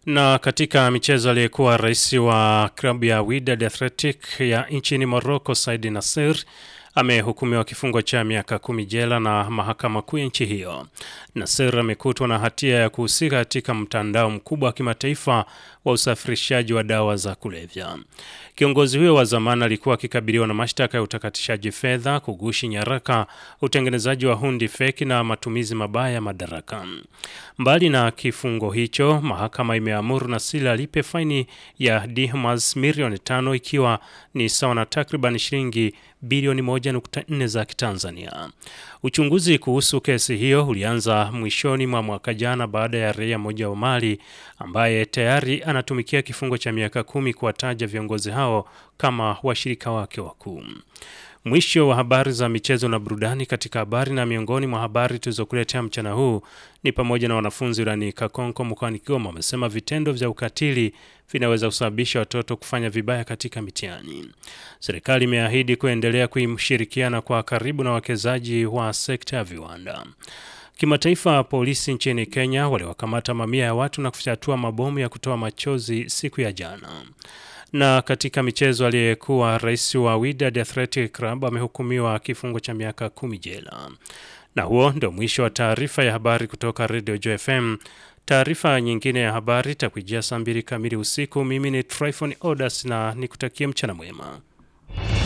Na katika michezo aliyekuwa rais wa klabu ya Wydad Athletic ya nchini Morocco Said Nasser amehukumiwa kifungo cha miaka kumi jela na mahakama kuu ya nchi hiyo. Nasser amekutwa na hatia ya kuhusika katika mtandao mkubwa wa kimataifa wa usafirishaji wa dawa za kulevya. Kiongozi huyo wa zamani alikuwa akikabiliwa na mashtaka ya utakatishaji fedha, kugushi nyaraka, utengenezaji wa hundi feki na matumizi mabaya ya madaraka. Mbali na kifungo hicho, mahakama imeamuru Nasir alipe faini ya dirhams milioni tano ikiwa ni sawa na takriban shilingi bilioni 1.4 za Kitanzania. Uchunguzi kuhusu kesi hiyo ulianza mwishoni mwa mwaka jana baada ya raia mmoja wa Mali ambaye tayari anatumikia kifungo cha miaka kumi kuwataja viongozi hao kama washirika wake wakuu. Mwisho wa habari za michezo na burudani. Katika habari na miongoni mwa habari tulizokuletea mchana huu ni pamoja na wanafunzi wilayani Kakonko mkoani Kigoma wamesema vitendo vya ukatili vinaweza kusababisha watoto kufanya vibaya katika mitihani. Serikali imeahidi kuendelea kushirikiana kwa karibu na wawekezaji wa sekta ya viwanda. Kimataifa, polisi nchini Kenya waliwakamata mamia ya watu na kufyatua mabomu ya kutoa machozi siku ya jana. Na katika michezo, aliyekuwa rais wa Wydad Athletic Club amehukumiwa kifungo cha miaka kumi jela. Na huo ndio mwisho wa taarifa ya habari kutoka Radio Joy FM. Taarifa nyingine ya habari itakujia saa mbili kamili usiku. Mimi ni Tryphon Odas na nikutakie mchana mwema.